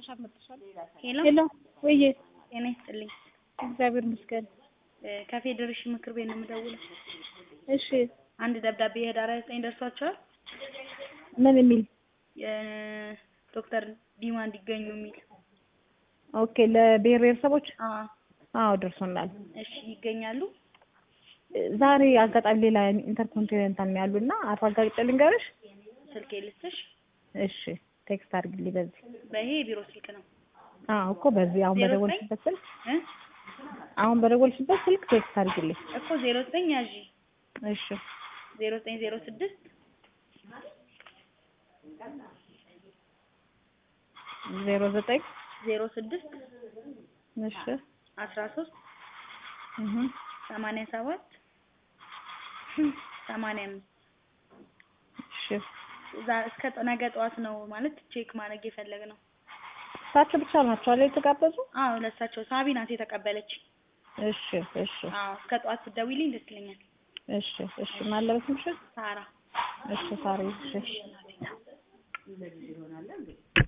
ሄሎ ሄሎ ወይዬ፣ ጤና ይስጥልኝ። እግዚአብሔር ይመስገን። እ ከፌዴሬሽን ምክር ቤት ነው የምደውለው። እሺ፣ አንድ ደብዳቤ ህዳር ሃያ ዘጠኝ ደርሷቸዋል። ምን የሚል? ዶክተር ዲማ እንዲገኙ የሚል ኦኬ፣ ለብሔር ብሔረሰቦች? አዎ። አዎ ደርሶናል። እሺ ይገኛሉ? ዛሬ አጋጣሚ ሌላ ኢንተርኮንቲኔንታል ነው ያሉና አረጋግጬ ልንገርሽ። ስልክ ልስጥሽ? እሺ፣ ቴክስት አድርግልኝ በዚህ። በይሄ የቢሮ ስልክ ነው። አዎ እኮ በዚህ አሁን ዜሮ በደወልሽበት ስልክ እ አሁን በደወልሽበት ስልክ ቴክስት አድርግልኝ። እኮ ዜሮ ዘጠኝ ያዢ እሺ፣ ዜሮ ዘጠኝ ዜሮ ስድስት ዜሮ ዘጠኝ ዜሮ ስድስት እሺ፣ አስራ ሶስት እህ ሰማንያ ሰባት ሰማንያ አምስት እሺ። እዛ እስከ ነገ ጠዋት ነው ማለት ቼክ ማድረግ የፈለግነው። እሳቸው ብቻ ናቸው አይደል የተጋበዙ? አዎ ለእሳቸው ሳቢ ናት የተቀበለች። እሺ፣ እሺ፣ አዎ እስከ ጠዋት ብትደውይልኝ ደስ ይለኛል። እሺ፣ እሺ። ማለበት ምሽት ሳራ እሺ፣ ሳሪ እሺ